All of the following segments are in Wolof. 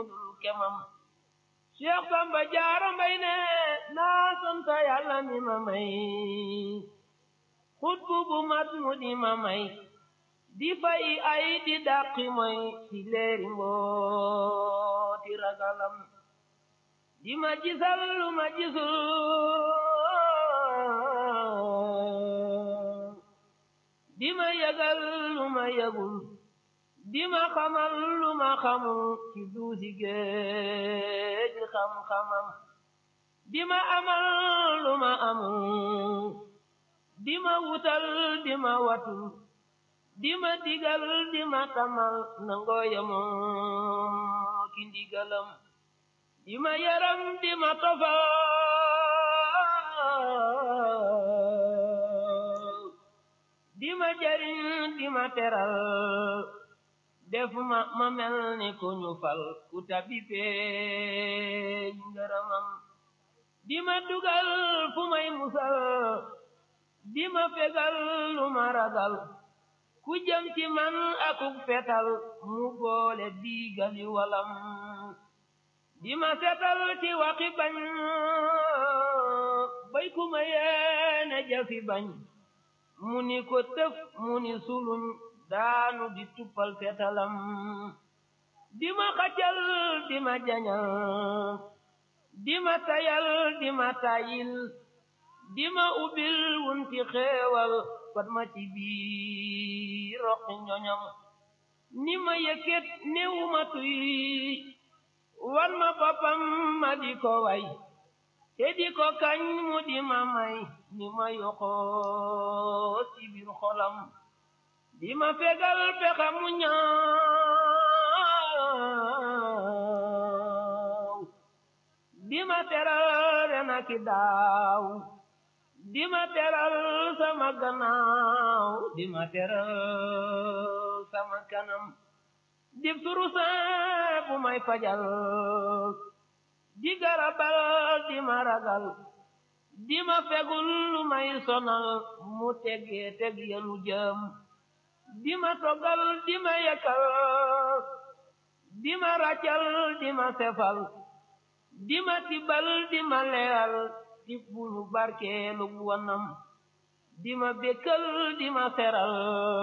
mu dul kemam Cheikh Samba Jaara Mbay ne naa sant Yàlla mi ma may xutbu bu mat mu di ma may di fay ay di dàqi moy ci leeri mbooti ragalam di ma gisal lu ma gisul di ma yëgal lu ma yëgul di ma xamal lu ma xamul ci duusi géej xam-xamam di ma amal lu ma amul di ma wutal di ma watul di ma digal di ma tamal nangoo yemoo ki ndigalam di ma yaram di ma tofal di ma jariñ di ma teral def ma ma mel ni ku ñu fal ku tabi feeñ ngërëmam di ma dugal fu may musal di ma fegal lu ma ragal ku jëm ci man akuk fetal mu boole diigali walam di ma setal ci waxi bañ bay ku ma yeene jafi bañ mu ni ko tëf mu ni suluñ daanu di tuppal fetalam di ma xacal di ma jañal di ma tayal di ma tayil di ma ubbil wunti xeewal fat ma ci biir roqi ñoñam ni ma yëkkat néewu ma tuy wan ma boppam ma di ko way te di ko kañ mu di ma may ni ma yoxoo ci biir xolam di ma fegal pexa mu ñaaw di ma teral rena ki daaw di ma teral sama gannaaw di ma teral sama kanam di surusa bu may fajal di garabal di ma ragal di ma fegul lu may sonal mu tegee teg yenu jëm di ma toggal di ma yekkal di ma raccal di ma sefal di ma tibal di ma leeral di bulu barkeelu wanam di ma békkal di ma seral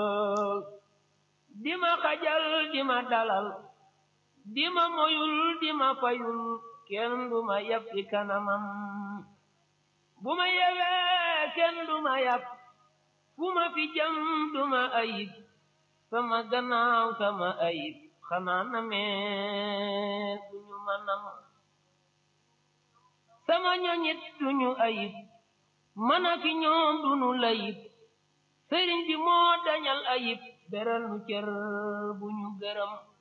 di ma xajal di ma dalal di ma moyul di ma fayul kenn du ma yab ci kanamam bu ma yewee kenn du ma yab fu ma fi jëm du ma ayib sama gannaaw sama ayib xanaa na mee duñu ma nam sama ñoñit duñu ayib mana fi ñoom duñu layib sëriñ bi moo dañal ayib beral nu cër bu ñu gërëm